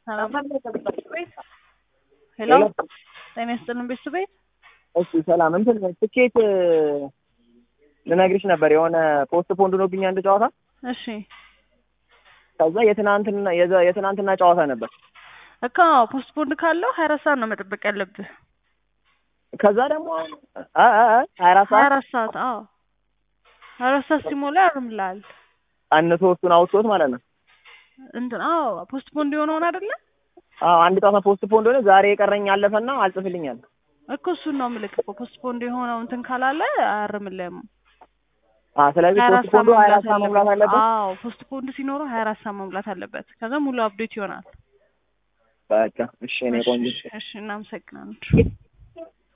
ሰላም ቤት ሄሎ ጤና ይስጥልን ቤተሰብ ቤት እሺ ሰላም እንትን ትኬት ልነግርሽ ነበር የሆነ ፖስት ፖንድ ሆኖብኝ አንድ ጨዋታ እሺ ከዛ የትናንትና የዘ- የትናንትና ጨዋታ ነበር እኮ ፖስት ፖንድ ካለው ሀያ አራት ሰዓት ነው መጠበቅ ያለብህ ከዛ ደግሞ አ አ አ ሀያ አራት ሀያ ሰዓት አራት ሰዓት አዎ ሀያ አራት ሰዓት ሲሞላ ያርምላል አንሶ እሱን አውጥቶት ማለት ነው እንትን አዎ ፖስት ፖንድ የሆነውን አይደለ አዎ አንድ ጨዋታ ፖስት ፖንድ ሆነ ዛሬ የቀረኝ አለፈና አልጽፍልኛል እኮ እሱን ነው ምልክ እኮ ፖስት ፖንድ የሆነው እንትን ካላለ አያርምልህም አ ስለዚህ ሀያ አራት ፖስት ሰዓት ፖንዱ ሀያ አራት መሙላት ሰዓት መሙላት አለበት አዎ ፖስት ፖንድ ሲኖረው ሀያ አራት ሰዓት መሙላት አለበት ከዛ ሙሉ አፕዴት ይሆናል በቃ እሺ እኔ ቆንጆ እሺ እሺ እናመሰግናለን